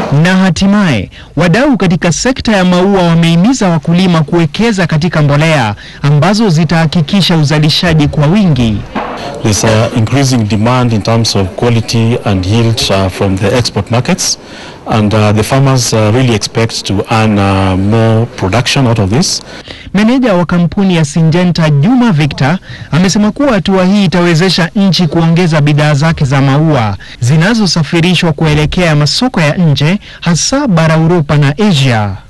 Na hatimaye wadau katika sekta ya maua wamehimiza wakulima kuwekeza katika mbolea ambazo zitahakikisha uzalishaji kwa wingi. There's uh, increasing demand in terms of quality and yield uh, from the export markets and uh, the farmers uh, really expect to earn uh, more production out of this. Meneja wa kampuni ya Syngenta Juma Victor amesema kuwa hatua hii itawezesha nchi kuongeza bidhaa zake za maua zinazosafirishwa kuelekea masoko ya nje hasa bara Uropa na Asia.